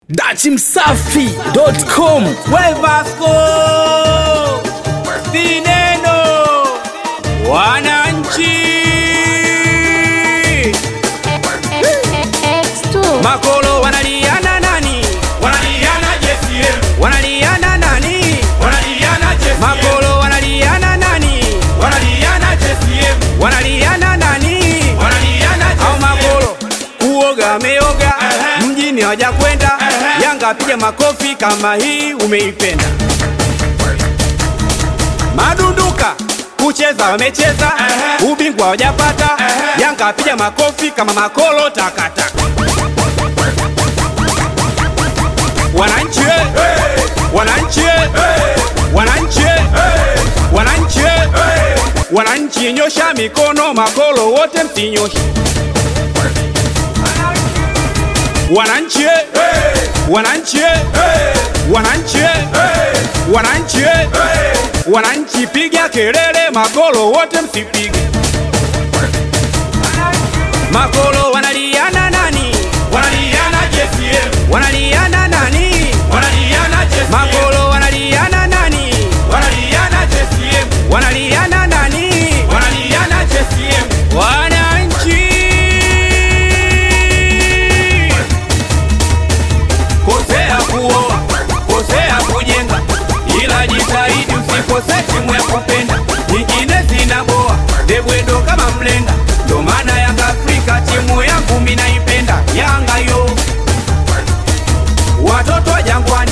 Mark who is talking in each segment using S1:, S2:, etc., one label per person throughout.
S1: dachimsafi.com
S2: We Vasco Sineno Wananchi
S3: X2
S2: Makolo wanaliana nani?
S4: Wanaliana JCM,
S2: Wanaliana nani?
S4: wanaliana JCM,
S2: Makolo wanaliana nani?
S4: wanaliana JCM,
S2: Wanaliana nani?
S4: wanaliana
S2: Au
S4: JCM.
S2: makolo kuoga ameoga
S4: Ehe.
S2: mjini hawaja kwenda
S4: Ehe.
S2: Yanga piga makofi kama hii umeipenda Madunduka kucheza wamecheza
S4: Ehe.
S2: ubingwa hawajapata
S4: Ehe.
S2: Yanga piga makofi kama makolo takataka Wananchi eh! Wananchi eh! Wananchi eh! Wananchi eh! Wananchi nyosha mikono, makolo wote msinyoshe. Wananchi eh! Wananchi eh! Wananchi eh! Wananchi eh! Wananchi piga kelele, makolo wote msipige. Makolo wanaliana nani?
S4: Wanaliana JCM,
S2: Wanaliana nani?
S4: wanaliana JCM,
S2: Makolo wanaliana nani?
S4: wanaliana JCM,
S2: Wanaliana nani?
S4: wanaliana JCM.
S2: Wananchi kosea kuoa, kosea kujenga, ila jitahidi usikose timu ya kupenda. Nyingine zinaboa debwedo kama mlenda, ndo maana Yanga Afrika timu yangu minaipenda. Yanga yo watoto wa Jangwani,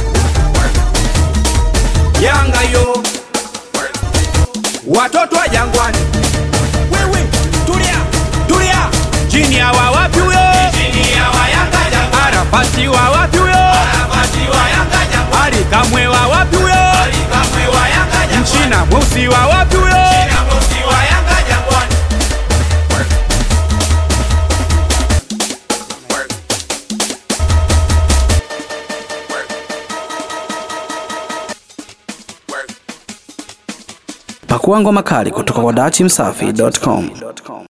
S2: Yanga yo watoto wa Jangwani. Wewe tulia, tulia, chini ya wa wapi huyo?
S4: Chini ya wayanga Jangwani,
S2: Arafati wa wapi huyo?
S4: Arafati wa Yanga Jangwani,
S2: Ali Kamwe wa wapi huyo?
S4: Ali Kamwe wa Yanga Jangwani,
S2: Mchina mweusi wa wapi huyo?
S4: China Mosi wa Yanga Jangwani.
S1: pakua ngoma kali kutoka kwa dachimsafi.com